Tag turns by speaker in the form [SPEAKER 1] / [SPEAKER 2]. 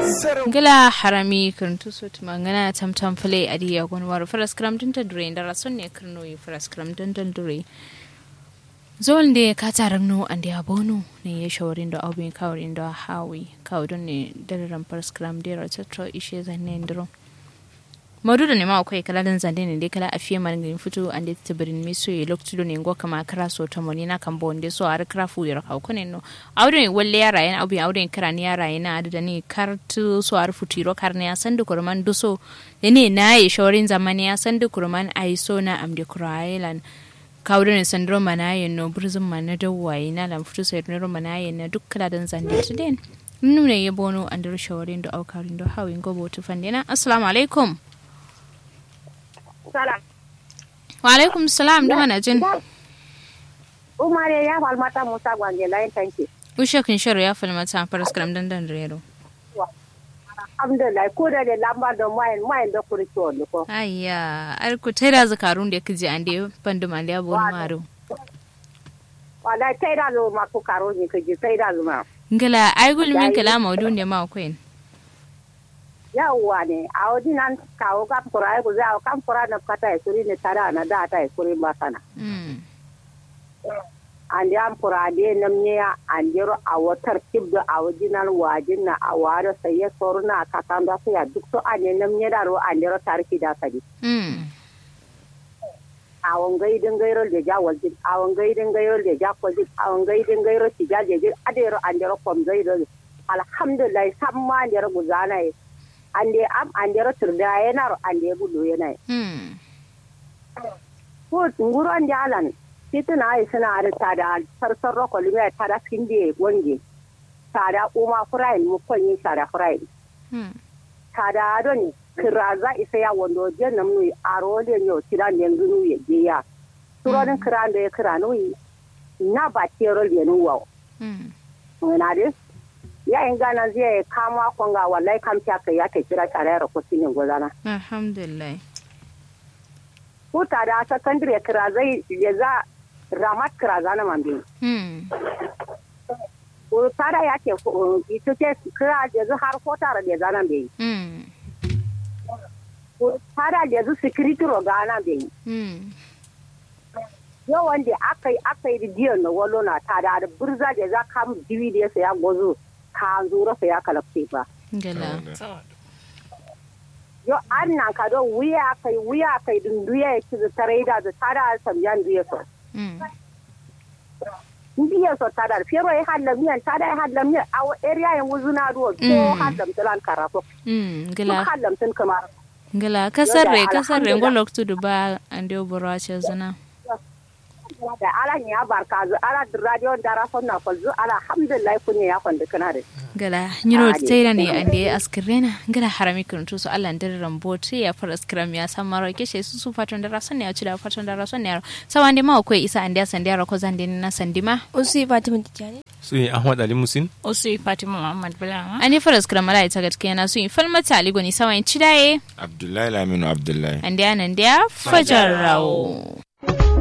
[SPEAKER 1] gila harami kirntu so tuma ngana tam tam fale adi ya gon war faras kram din ta dure ndara son ne kirno yi faras kram din ta dure zol de ka taram no ande abono ne ya shawarin da abin kawarin da hawi kawdon ne dararan faras kram de ra tatro ishe zanne ndro maudu da nema akwai kala dan zande ne dai kala afiye man ngin fito ande tibirin mi so ye loktu do ne ngo kama kara so ta moni na kan bonde so ar kra fu yara ka ne no awde walle yara yana abu awde kara ni yara yana da ni kartu so ar futiro karne ya sandu kurman duso da ne na yi shorin zamani ya sandu kurman ai so na amde kurailan kawdo ne sandro manayen no burzum mana dawwaye na lam futu sai no manayen na duk kala dan zande to den nune ye bono andar shorin do aukarin do hawin gobo to fandena assalamu alaikum
[SPEAKER 2] Salam.
[SPEAKER 1] wa alaikum salam da mana jin
[SPEAKER 2] Umar ya falmata Musa Gwange layin tanki.
[SPEAKER 1] ushe kin sharo ya falmata faras kram dan dan rero
[SPEAKER 2] Alhamdulillah ko da da lamba da mayin mayin da kuri to ne ko.
[SPEAKER 1] ayya ar ku taida zakarun da kiji ande pandu mande abon maro
[SPEAKER 2] Wala tai da zo ma ku karo ni kaji tai da zo ma.
[SPEAKER 1] ngala ai gulmin kala maudu ne ma queen
[SPEAKER 2] Yawwa ne a wadi nan kawo kam kura ai ku za kam kura na kata ai kuri ne tara na da ta ai kuri ba sana.
[SPEAKER 1] mm
[SPEAKER 2] Andi am kura de nam ne ya andiro a watar tibdo a wadi nan wajin na a waro sai ya soruna ka kan da sai ya duk to ane nam ne da ro andiro tarki da sadi.
[SPEAKER 1] mm
[SPEAKER 2] awon gaidin gairo da ja waljin awon gaidin gairo da ja kwaljin awon gaidin gairo ti ja jejin adero andero kom gairo alhamdulillah samma andero guzana yi ande am andero turda yana ro ande bulu yana yi
[SPEAKER 1] mm
[SPEAKER 2] ko nguro ande alan tituna ai suna da tada sarsar roko lume tada kinde gonge tada uma furain mu konyi tada furain
[SPEAKER 1] mm
[SPEAKER 2] tada don kiraza isa ya wando je nam nui aro le nyo tiran ne ngunu ye je ya suronin kiran da ya kira nui na ba tero le nu wa
[SPEAKER 1] mm
[SPEAKER 2] na de ya in gana zai kama konga wallahi kam ta kai ya ta kira tare da ko sinin gozana
[SPEAKER 1] alhamdulillah
[SPEAKER 2] ko ta da secondary kiraza ya za ramat kiraza na mambe
[SPEAKER 1] mm
[SPEAKER 2] ko ta da ya ke ita ce kira ya har ko tare da zanan bai
[SPEAKER 1] mm
[SPEAKER 2] ko ta da ya security ro gana bai
[SPEAKER 1] mm
[SPEAKER 2] yau wanda aka yi aka yi ridiyar na walo na ta da burza da za ka mu diwi da ya saya gozo ka zura saya kalafce ba
[SPEAKER 1] ngala
[SPEAKER 2] yau an nan ka don wuya kai wuya kai dunduya ya ci da tare da da ta da samjan duya so
[SPEAKER 1] mm
[SPEAKER 2] ndiya so ta da fero ya hadda miyan ta da ya hadda miyan a wa area yin wuzuna duwa ko
[SPEAKER 1] Mm.
[SPEAKER 2] hadda mtalan karafo
[SPEAKER 1] mm
[SPEAKER 2] duk
[SPEAKER 1] ngala
[SPEAKER 2] hadda mtun kamar
[SPEAKER 1] ngala kasarre
[SPEAKER 2] Yoda,
[SPEAKER 1] kasarre
[SPEAKER 2] alhamdulillah.
[SPEAKER 1] ngolok tudu ba ande oboro ce zana
[SPEAKER 2] da ala ya barka zu ala radio dara sonna ko zu ala alhamdulillah kunya ya kwanda kana da
[SPEAKER 1] gala nyiro
[SPEAKER 2] Ade.
[SPEAKER 1] tsaira ne ande askirena gala harami kuntu su Allah ndar rambote ya far askiram ya san maro keshe su su fatan da rason ne ya ci da fatan da rason ne sawande ma akwai isa ande sande ra ko zande na sandima
[SPEAKER 3] Usi Fatima Tijjani.
[SPEAKER 4] su yi ahmad ali musin
[SPEAKER 5] Osu Fatima Muhammad Bulama.
[SPEAKER 1] ani far askiram mala ita gaskiya na su in falmata ali goni sawan cidaye
[SPEAKER 6] Abdullahi Laminu Abdullahi.
[SPEAKER 1] ande anan da fajar rawo